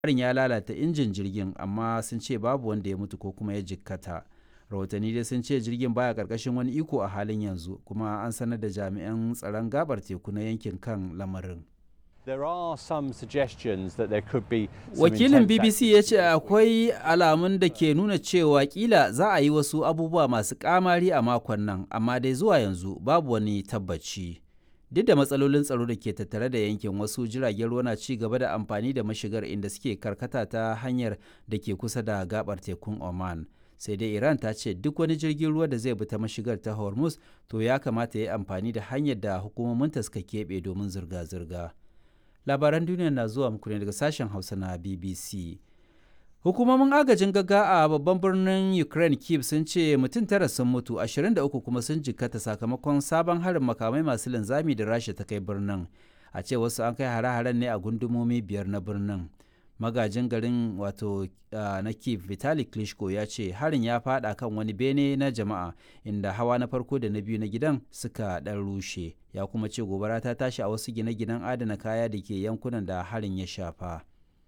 harin ya lalata injin jirgin amma sun ce babu wanda ya mutu ko kuma ya jikkata rahotanni dai sun ce jirgin baya karkashin wani iko a halin yanzu kuma an sanar da jami'an tsaron gabar teku na yankin kan lamarin There are some suggestions that there could be some wakilin intense bbc ya ce akwai alamun da ke nuna cewa kila za a yi wasu abubuwa masu kamari a makon nan amma dai zuwa yanzu babu wani tabbaci duk da matsalolin tsaro da ke tattare da yankin wasu jiragen ruwa na ci gaba da amfani da mashigar inda suke karkata ta hanyar da ke kusa da gabar tekun oman sai dai iran ta ce duk wani jirgin ruwa da zai bi ta mashigar ta hormuz to ya kamata ya yi amfani da hanyar da hukumominta suka keɓe domin zirga-zirga labaran duniya na zuwa muku ne daga sashen hausa na bbc hukumomin agajin gaga a babban birnin ukraine kiev sun ce mutum tara sun mutu 23 kuma sun jikkata sakamakon sabon harin makamai masu linzami da rasha ta kai birnin a ce wasu an kai hare-haren ne a gundumomi biyar na birnin magajin garin wato na kiev vitali klitschko ya ce harin ya fada kan wani bene na jama'a inda hawa na farko da na biyu na gidan suka dan rushe ya kuma ce gobara ta tashi a wasu gine-ginen adana kaya da ke yankunan da harin ya shafa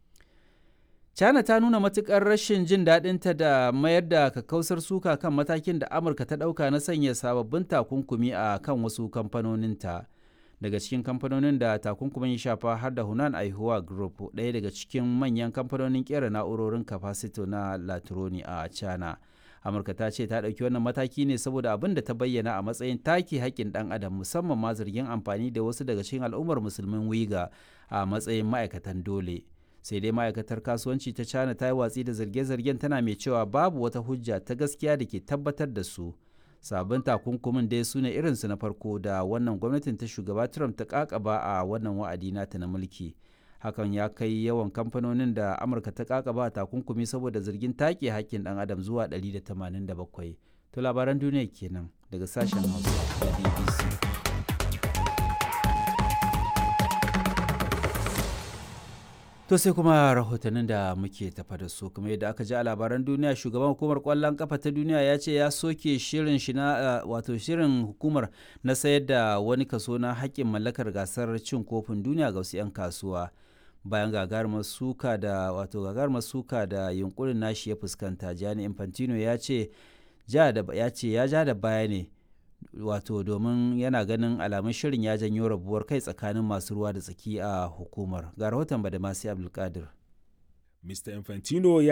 china ta nuna matukar rashin jin daɗinta da mayar da kakkausar suka kan matakin da amurka ta ɗauka na sanya sababbin takunkumi a kan wasu kamfanoninta daga cikin kamfanonin da takunkumin ya shafa har da hunan aihuwa group ɗaya daga cikin manyan kamfanonin kera na'urorin kafasito na latroni a china amurka ta ce ta ɗauki wannan mataki ne saboda abin da ta bayyana a matsayin take haƙƙin ɗan adam musamman ma zargin amfani da wasu daga cikin al'ummar musulmin wiga a matsayin ma'aikatan dole sai dai ma'aikatar kasuwanci ta china ta yi watsi da zarge-zargen tana mai cewa babu wata hujja ta gaskiya da ke tabbatar da su sabon takunkumin dai su ne irinsu na farko da wannan gwamnatin ta shugaba trump ta kakaba a wannan wa'adi nata na mulki hakan ya kai yawan kamfanonin da amurka ta kakaba takunkumi saboda zargin take hakkin dan adam zuwa 187 to labaran duniya kenan daga sashen hausa da bbc To sai kuma rahotannin da muke tafa da su kuma yadda aka ji a labaran duniya shugaban hukumar kwallon kafa ta duniya ya ce ya soke shirin shi na wato shirin hukumar na sayar da wani kaso na haƙƙin mallakar gasar cin kofin duniya ga wasu 'yan kasuwa bayan gagarumar suka da wato gagarumar suka da yunkurin nashi ya fuskanta Gianni Infantino ya ce ya ce ya ja da baya ne wato domin yana ganin alamun shirin ya janyo rabuwar kai tsakanin masu ruwa da tsaki a hukumar ga rahoton badamasi abdulkadir Mr. Infantino ya